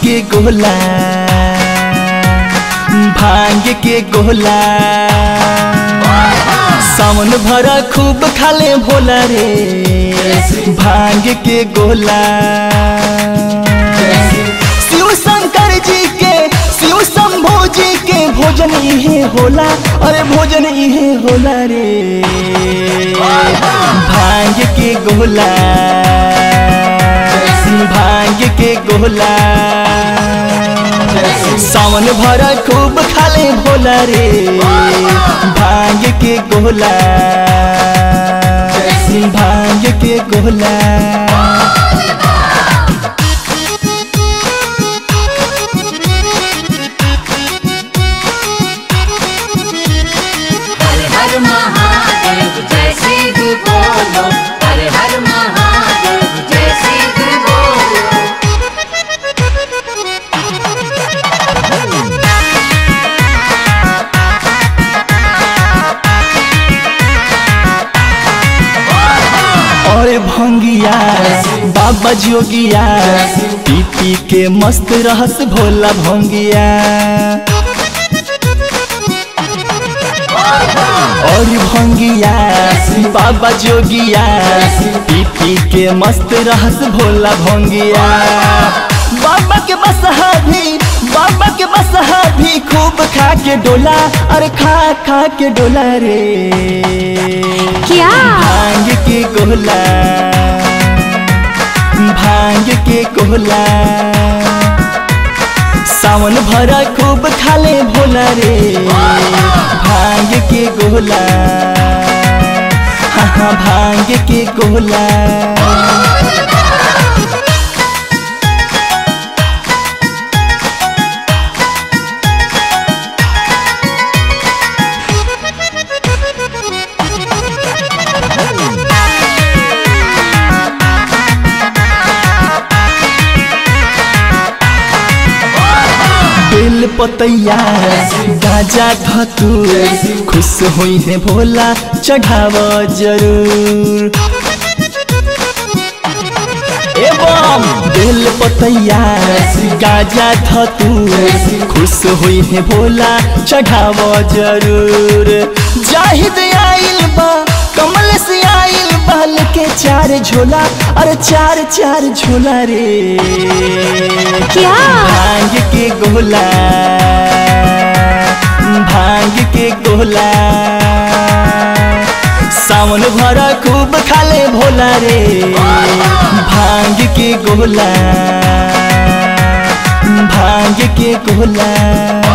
के गोला भांग के गोला सावन भरा खूब खाले भोला रे भांग के गोला शिव शंकर जी के शिव शंभु जी के भोजन इहे होला अरे भोजन इहे होला रे भांग के गोला भांग के गोला सावन भरा खूब खाले भोला रे भांग के गोला भांग के गोला हर हर महादेव जय सिद्ध बोलो हर हर महादेव जय सिद्ध बोलो और भंगिया बाबा जोगिया पी पी के मस्त रहस भोला भंगिया और भंगिया बाबा जोगिया पी पी के मस्त रहस भोला भंगिया बाबा के बसहा भी बाबा के बसहा भी खूब खा के डोला अरे खा खा के डोला रे क्या भांग के गोला भांग के गोला सावन भरा खूब खाले भोला रे भांग के गोला हाँ हाँ भांग के गोला बेल पतैया गाजा धतूर खुश हुई है भोला चढ़ाव जरूर एवं बेल पतैया गाजा धतूर खुश हुई है भोला चढ़ाव जरूर जाहिद आइल बा कमल से आइल बल के चार झोला अरे चार चार झोला रे क्या भांग के गोला भांग के गोला सावन भरा खूब खाले भोला रे भांग के गोला भांग के गोला